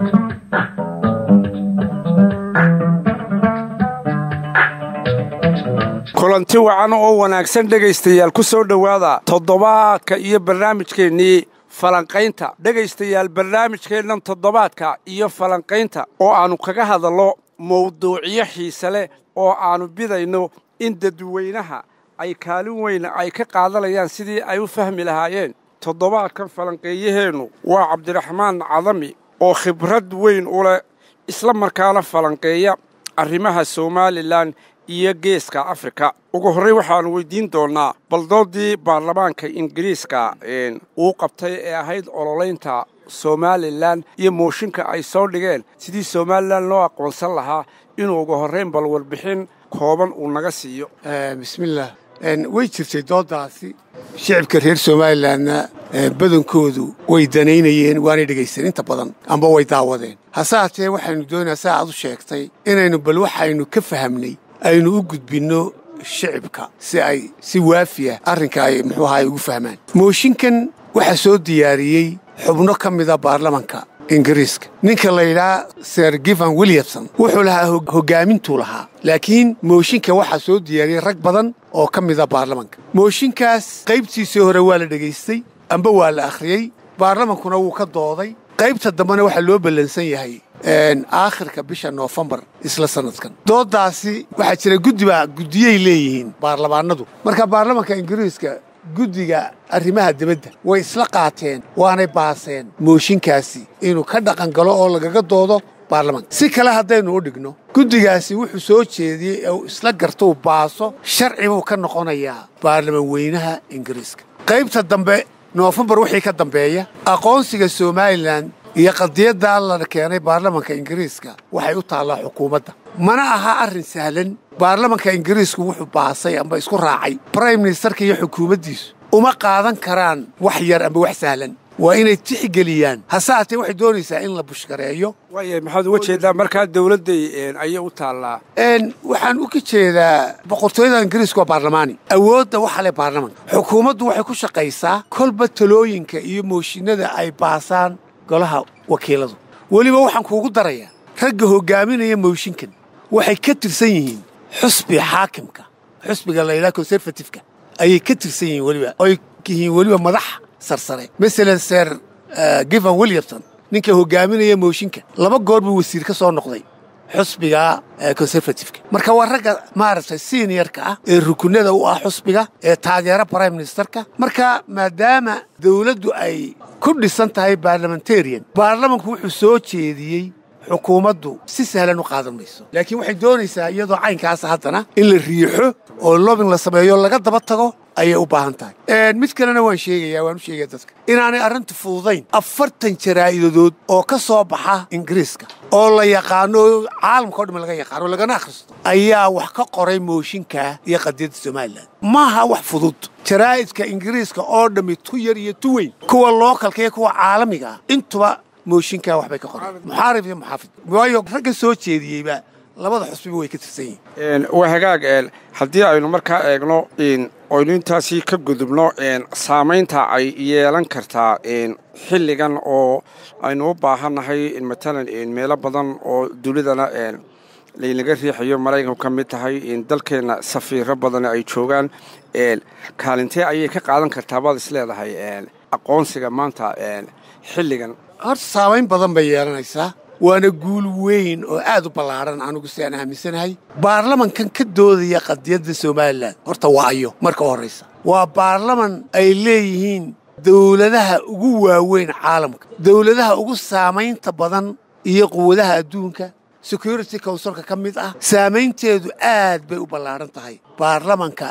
kulanti wacan oo wanaagsan dhegaystayaal ku soo dhowaada toddobaadka iyo barnaamijkeennii falanqaynta dhegaystayaal barnaamijkeennan toddobaadka iyo falanqaynta oo aannu kaga hadallo mawduucyo xiise leh oo aannu bidayno in dadweynaha ay kaalin weyna ay ka qaadanayaan sidii ay u fahmi lahaayeen toddobaadkan falanqeeyaheennu waa cabdiraxmaan cadami oo khibrad weyn u leh isla markaana falanqeeya arrimaha somalilan iyo geeska afrika ugu horrey waxaannu weydiin doonnaa baldoodii baarlamaanka ingiriiska uu qabtay ee ahayd ololaynta somalilan iyo mooshinka ay soo dhigeen sidii somalilan loo aqoonsan lahaa inuu ugu horrayn bal warbixin kooban uu naga siiyo bismillaah way jirtay dooddaasi shicibka reer somalilanna badankoodu way danaynayeen waanay dhegaysan inta badan amba way daawadeen hase haatee waxaynu doonayaa saa aad u sheegtay inaynu bal waxaynu ka fahamnay aynu u gudbinno shicibka si ay si waafiya arrinka ay muxuu ahaay ugu fahmaan mooshinkan waxaa soo diyaariyey xubno ka mida baarlamanka ingiriiska ninka la yidhaha ser givan williamson wuxuu lahaa hoggaamintuu lahaa laakiin mooshinka waxaa soo diyaariyey rag badan oo ka mida baarlamanka mooshinkaas qaybtiisii hore waa la dhegaystay amba waa la akhriyey baarlamankuna wuu ka dooday qaybta dambena waxaa loo ballansan yahay aakhirka bisha noofembar isla sannadkan dooddaasi waxaa jira guddiba guddiyay leeyihiin baarlamaanadu marka baarlamanka ingiriiska guddiga arrimaha dibadda way isla qaateen waanay baaseen mooshinkaasi inuu ka dhaqan galo oo lagaga doodo baarlamanka si kale haddaynu u dhigno guddigaasi wuxuu soo jeediyey ee uu isla gartou baaso sharci buu ka noqonayaa baarlaman weynaha ingiriiska qaybta dambe noofembar wixii ka dambeeya aqoonsiga somalilan iyo qadiyaddaa la keenay baarlamanka ingiriiska waxay u taallaa xukuumadda mana aha arrin sahlan baarlamanka ingiriisku wuxuu baasay amba isku raacay brime ministerka iyo xukuumaddiisu uma qaadan karaan wax yar amba wax sahlan waa inay tixgeliyaan hase haatee waxay doonaysaa in la bushgareeyo waaya maxaad uga jeedaa markaa dawladday ayay u taallaa waxaan uga jeedaa boqortooyada ingiriiska waa baarlamaani awoodda waxa leh baarlamanka xukuumaddu waxay ku shaqaysaa kolba talooyinka iyo mooshinada ay baasaan golaha wakiiladu weliba waxaan kuugu darayaa ragga hoggaaminaya mooshinkan waxay ka tirsan yihiin xusbi xaakimka xusbiga la yidhaha conservatifeka ayay ka tirsan yihiin weliba oy yihiin weliba madax sarsare masalan ser givan williamson ninka hoggaaminaya mooshinka laba goor buu wasiir ka soo noqday xusbiga conservatifeka marka waa ragga maaragtay seniorka ah ee rukunada u ah xusbiga ee taageera brime ministerka marka maadaama dawladdu ay ku dhisan tahay barlamentarian baarlamanku wuxuu soo jeediyey xukuumaddu si sahlan u qaadan mayso laakiin waxay doonaysaa iyadoo caynkaasa haddana in la riixo oo lobin la sameeyo laga daba tago ayay u baahan tahay mid kalena waan sheegayaa waan u sheegaya dadka inaanay arrintu fududayn afartan jaraa'idadood oo ka soo baxa ingiriiska oo la yaqaano caalamka o dham laga yaqaano lagana akhristo ayaa wax ka qoray mooshinka iyo qadiyadda somalilan maaha wax fudud jaraa'idka ingiriiska oo dhammi tu yar iyo tu weyn kuwa lookalka iyo kuwa caalamiga ah intuba mooshinkaa waxbay ka qoreen muxaarif iyo muxaafid waayo ragga soo jeediyeyba labada xusbiba way ka tirsan yihiin waa hagaag haddii aynu markaa eegno oynu intaasii ka gudubno saamaynta ay yeelan kartaa xilligan oo aynu u baahannahay matalan meelo badan oo dunidana laynaga riixayo maraykanku ka mid tahay dalkeenna safiiro badan ay joogaan kaalintee ayay ka qaadan kartaa baad is leedahay aqoonsiga maanta xilligan horta saamayn badan bay yeelanaysaa waana guul weyn oo aad u ballaaran anugu si aan aaminsanahay baarlamankan ka doodaya qadiyadda somalilan horta waa ayo marka u horraysa waa baarlaman ay leeyihiin dawladaha ugu waaweyn caalamka dawladaha ugu saamaynta badan iyo quwadaha adduunka security counsilka ka mid ah saamaynteedu aad bay u ballaaran tahay baarlamanka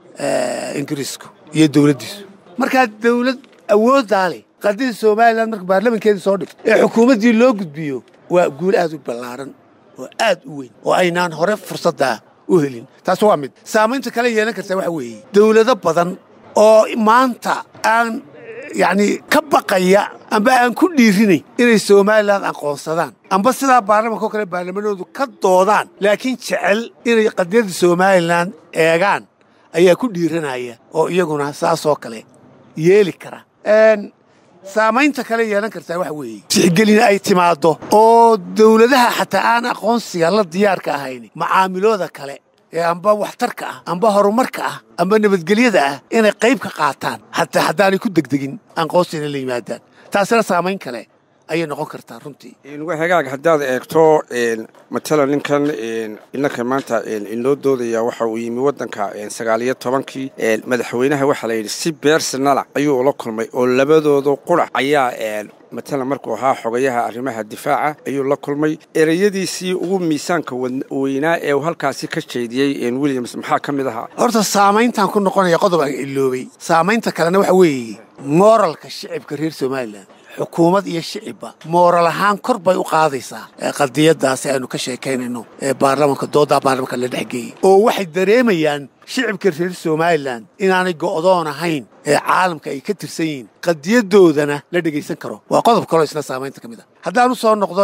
ingiriisku iyo dawladdiisu markaa dawlad awooddaa leh qadida somalilan marka baarlamankeedii soo dhigto ee xukuumaddii loo gudbiyo waa guul aad u ballaaran oo aad u weyn oo aynaan hore fursaddaa u helin taas waa mid saamaynta kale yeelan kartaa waxa weeye dawlado badan oo maanta aan yacnii ka baqaya amba aan ku dhiirinayn inay somalilan aqoonsadaan amba sidaa baarlamanka oo kale baarlamanoodu ka doodaan laakiin jecel inay qadiyadda somalilan eegaan ayaa ku dhiiranaya oo iyaguna saasoo kale yeeli kara saamaynta kale yeelan kartaa waxa weeye tixgelin ay timaaddo oo dawladaha xataa aan aqoonsiga la diyaarka ahayn macaamilooda kale ee amba waxtarka ah amba horumarka ah amba nabadgelyada ah inay qayb ka qaataan hataa haddaanay ku degdegin aqoonsigana la yimaadaan taasina saamayn kale ayay noqon kartaa runtii hagaag haddaad eegto matalan ninkan inanka maanta inoo doodaya waxa uu yimi waddanka sagaaliyo tobankii madaxweynaha waxaa layidhi si beersanala ayuu ula kulmay oo labadooda qurac ayaa matalan markuu ahaa xogayaha arrimaha difaaca ayuu la kulmay ereyadiisii ugu miisaanka weynaa ee uu halkaasi ka jeediyey williams maxaa ka mid ahaa horta saamayntaan ku noqonaya qodob aan iloobay saamaynta kalena waxa weeye mooralka shicibka reer somalilan xukuumad iyo shicibba mooral ahaan kor bay u qaadaysaa qadiyadaasi aynu ka sheekaynayno ee baarlamanka doodaa baarlamanka la dhexgeeyey oo waxay dareemayaan shicibka reer somalilan inaanay go'doon ahayn ee caalamka ay ka tirsan yihiin qadiyadoodana la dhegaysan karo waa qodob kaloo isna saamaynta ka mid ah haddaan u soo noqdo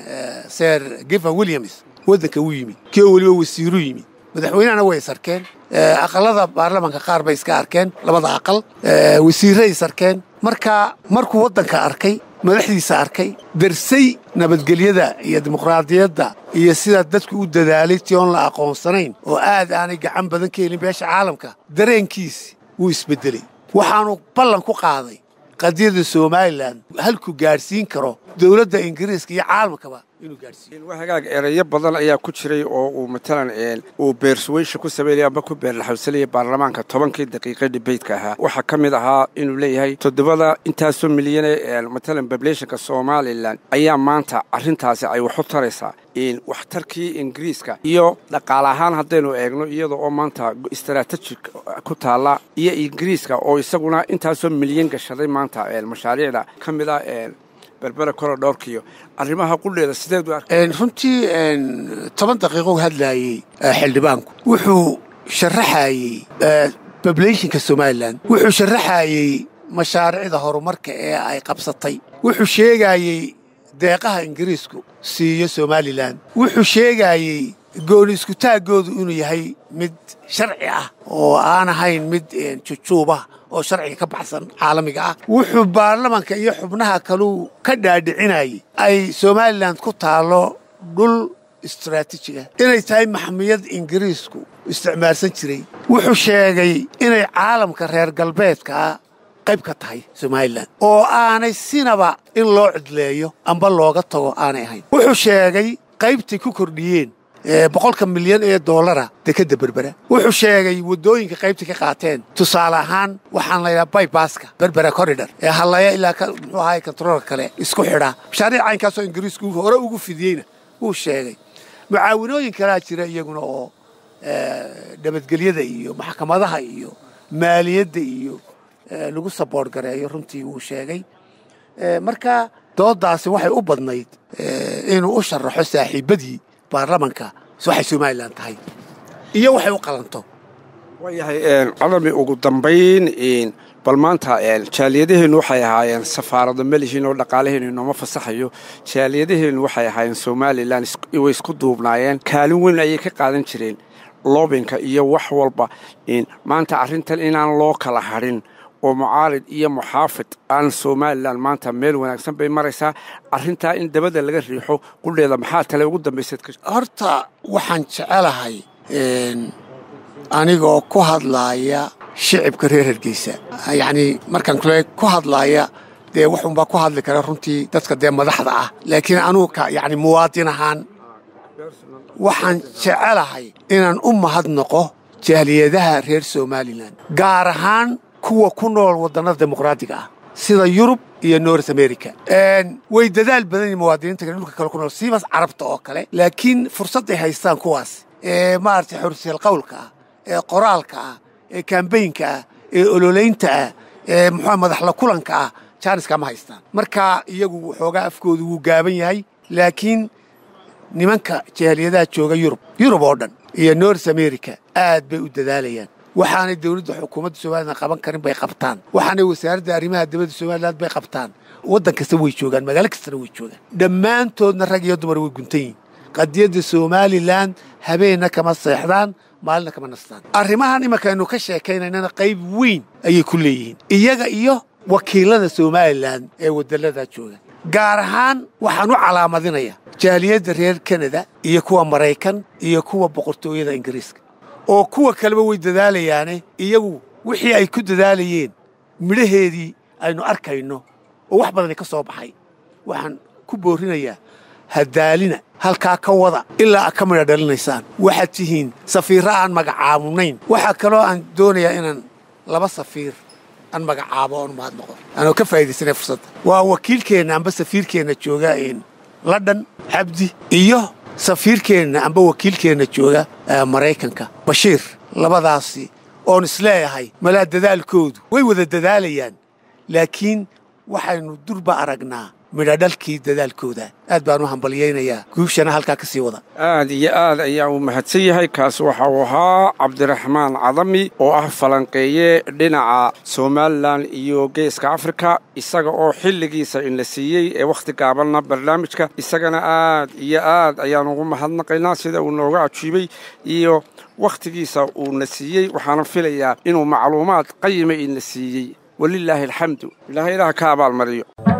ser givan williams waddanka wuu yimid kii oo weliba wasiiru yimid madaxweynehana way is arkeen aqalada baarlamanka qaar bay iska arkeen labada aqal wasiirray is arkeen marka markuu waddanka arkay madaxdiisa arkay darsay nabadgelyada iyo dimuqraadiyadda iyo sidaa dadku u dadaalay ti oon la aqoonsanayn oo aad aanay gacan badan ka helin beesha caalamka dareenkiisi wuu isbeddeley waxaanu ballan ku qaaday qadiyadda somalilan halkuu gaadhsiin karo dowladda ingiriiska iyo caalamkaba inuu gaadhsiiyo hagaag ereyo badan ayaa ku jiray oo uu matalan uu beersuweysha ku sameynaya amba ku beerlaxawsanaya baarlamaanka tobankii daqiiqa dhibaytka ahaa waxaa ka mid ahaa inuu leeyahay toddobada intaasoo milyane matalan bableeshanka somalilan ayaa maanta arrintaasi ay waxu taraysaa waxtarkii ingiriiska iyo dhaqaale ahaan haddaynu eegno iyada oo maanta istaraatejig ku taalla iyo ingiriiska oo isaguna intaasoo milyan gashaday maanta mashaariicda ka mid ah berbera korodhoorkiyo arrimaha qudheeda sideed u arka runtii toban daqiiqo hadlaayey xildhibaanku wuxuu sharaxaayey bableyshinka somalilan wuxuu sharaxaayey mashaariicda horumarka ee ay qabsatay wuxuu sheegaayey deeqaha ingiriisku siiyo somalilan wuxuu sheegaayey gooni iskutaaggoodu inuu yahay mid sharci ah oo aan ahayn mid jujuubah oo sharciga ka baxsan caalamiga ah wuxuu baarlamanka iyo xubnaha kaluu ka dhaadhicinayay ay somalilan ku taallo dhul istaraatiijiga inay tahay maxmiyad ingiriisku isticmaalsan jiray wuxuu sheegay inay caalamka reer galbeedkaa qayb ka tahay somalilan oo aanay sinaba in loo cidleeyo amba looga tago aanay ahayn wuxuu sheegay qaybtay ku kordhiyeen boqolka milyan ee doolara dekadda berbera wuxuu sheegay waddooyinka qaybta ka qaateen tusaale ahaan waxaan laydhaha baybaska berbera corridor ee hallaya ilaa muxuu ahaay kontaroolka kale isku xidha mashaariic caynkaasoo ingiriisku hore ugu fidiyeyna wuu sheegay mucaawinooyin kalaa jira iyaguna oo nabadgelyada iyo maxkamadaha iyo maaliyadda iyo lagu saboort gareeyo runtii wuu sheegay marka doodaasi waxay u badnayd inuu u sharaxo saaxiibbadii baarlamanka waxay somalilan tahay iyo waxay u qalanto waayahay cadami ugu dambayn bal maanta jaaliyadaheennu waxay ahaayeen safaarado melihiin oo dhaqaalaheennu inooma fasaxayo jaaliyadaheennu waxay ahaayeen somalilan way isku duubnaayeen kaalin weyn ayay ka qaadan jireen loobinka iyo wax walba maanta arrintan inaan loo kala hadhin oo mucaarid iyo muxaafid aan somalilan maanta meel wanaagsan bay maraysaa arrintaa in dabada laga riixo qudheeda maxaa tale ugu dambayseed horta waxaan jecelahay anigoo ku hadlaaya shicibka reer hargeysa yacnii markaan kule ku hadlaaya dee waxunbaa ku hadli kara runtii dadka dee madaxda ah laakiin anugu ka yacni muwaadin ahaan waxaan jecelahay inaan u mahadnaqo jaaliyadaha reer somalilan gaar ahaan kuwa ku nool waddannada dimuqraadiga ah sida yurub iyo north america way dadaal badan yihin muwaadiniinta kale dhulka kale ku nool siibas carabta oo kale laakiin fursadday haystaan kuwaas ee maaragtay xorriyal qawlka ah ee qoraalka ah ee kambaynka ah ee ololeynta ah ee muxua madaxla kulanka ah jaaniska ma haystaan marka iyagu waxoogaa afkoodu wuu gaaban yahay laakiin nimanka jaaliyadaha jooga yurub yurub oo dhan iyo north america aad bay u dadaalayaan waxaanay dowladda xukuumadda somalilan qaban karin bay qabtaan waxaanay wasaaradda arrimaha dibadda somalilan bay qabtaan waddan kasta way joogaan magaalo kastana way joogaan dhammaantoodna rag iyo dumar way guntan yihin qadiyadda somalilan habeenna kama seexdaan maalina kama nastaan arrimahan imanka aynu ka sheekaynaynana qayb weyn ayay ku leeyihiin iyaga iyo wakiilada somalilan ee waddalladaa jooga gaar ahaan waxaan u calaamadinayaa jaaliyadda reer kanada iyo kuwa maraykan iyo kuwa boqortooyada ingiriiska oo kuwa kaleba way dadaalayaane iyagu wixii ay ku dadaalayeen midhaheedii aynu arkayno oo wax badani ka soo baxay waxaan ku boorrinayaa hadaalina halkaa ka wada ilaa ka midha dhalinaysaan waxaad tihiin safiirro aan magacaabunayn waxaa kaloo aan doonayaa inaan laba safiir aan magacaabo oon mahad noqon aanoo ka faa'iidaysanay fursadda waa wakiilkeenna amba safiirkeenna jooga london cabdi iyo safiirkeenna amba wakiilkeenna jooga maraykanka bashiir labadaasi oon isleeyahay malaa dadaalkoodu way wada dadaalayaan laakiin waxaynu durba aragnaa midhadhalkii dadaalkooda aad baan u hambalyaynayaa guushana halkaa ka sii wada aad iyo aad ayaa uu mahadsan yahay kaasi waxa uu ahaa cabdiraxmaan cadami oo ah falanqeeye dhinaca somalilan iyo geeska afrika isaga oo xilligiisa in la siiyey ee wakhti gaabanna barnaamijka isagana aad iyo aad ayaan ugu mahadnaqaynaa sida uu nooga ajiibay iyo wakhtigiisa uuna siiyey waxaana filayaa inuu macluumaad qayima ina siiyey walilaahi alxamdu ilaahay ilaah ka abaalmariyo